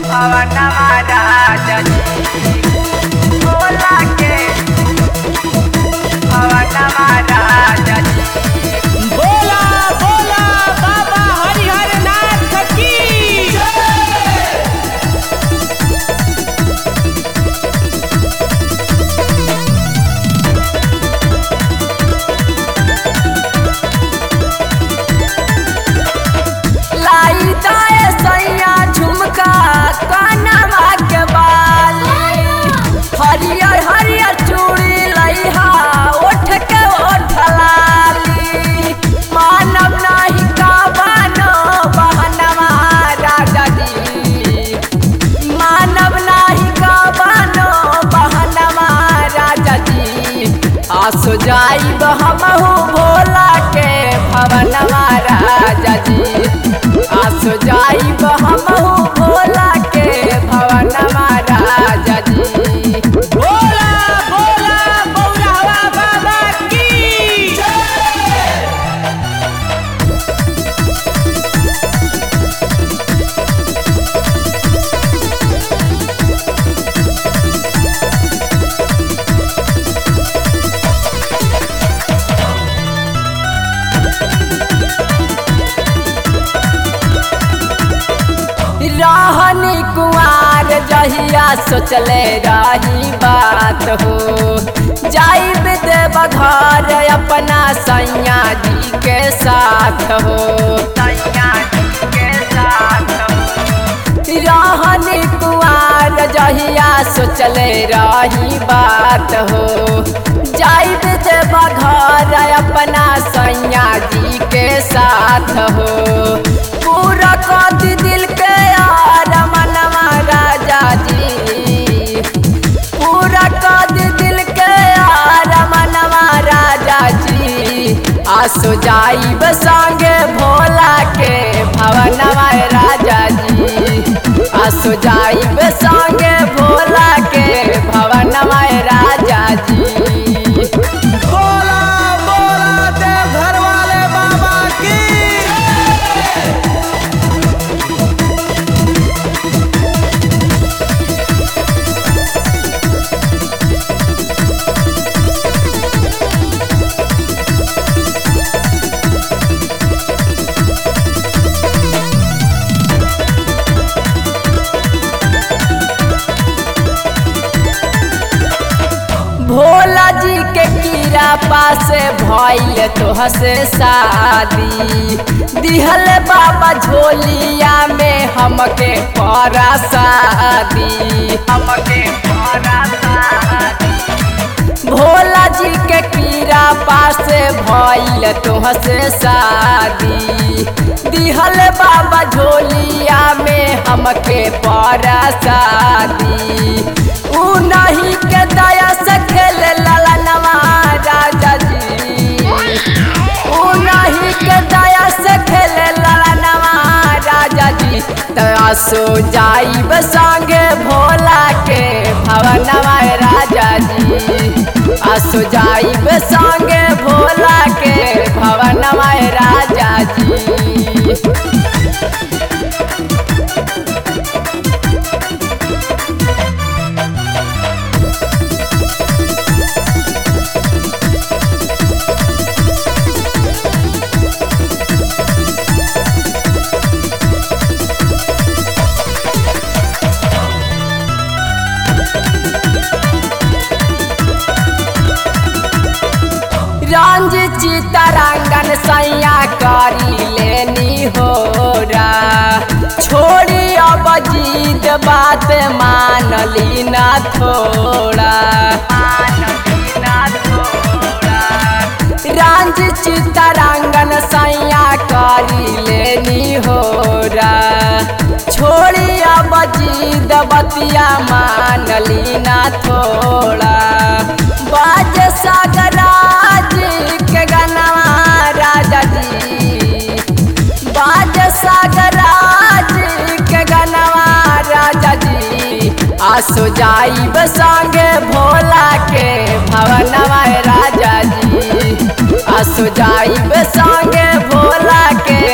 भवनमा राजा जी भोला के भवनमा राजा जी बोला बोला बाबा हरिहर नाथ की लाई दाए सैया झुमका कानवा के बाल हरियर हरियर चूड़ी लइहा ओठ के ओठ लाली मानव नाही का बनो बहनवा राजा जी मानव नाही का बनो बहनवा राजा जी आसो जाइब हमहू भोला के भवनवा राजा जी आसो जाइब हमहू भोला के भवनवा राजा जी बोला बोला बौरावा बाबा की रहनी कुआर जहिया सोचले रही बात हो जाइब देव घर अपना सैया जी के साथ हो सैया जी के साथ रहनी कुआर जहिया सोचले रही बात हो जाइब देव घर अपना सैया जी के साथ हो पूरा कति दिल के यार मनवा राजा जी पूरा कति दिल के यार मनवा राजा जी आसो जाइब संगे भोला के भवनवा राजा जी आसो जाइब संगे भोला के भवनवा राजा जी बोला बोला देव घर वाले बाबा की भोला जी के कीरा पासे भइल तोह से शादी दिहल बाबा झोलिया में हमके परा शादी हमके परा शादी भोला जी के कीरा पासे भइल तोह से शादी दिहल बाबा झोलिया में हमके परा शादी ऊ नहीं के दया से खेल ललनवा राजा जी ऊ नहीं के दया से खेल ललनवा राजा जी तसो जाइब संगे भोला के भवनवा राजा जी आसो जाइब संगे भोला के भवनवा राजा जी रंज चितरंगन सैया करी लेनी हो छोड़ी अब जीत बात मान ली ना थोड़ा रंज चितरंगन सैया करी लेनी हो छोड़ी अब जीत बतिया मान ली ना थोड़ा बाज सागराज के गनवा राजा जी बाज सागराज के गनवा राजा जी आसो जाइब संगे भोला के भवनवा राजा जी आसो जाइब संगे भोला के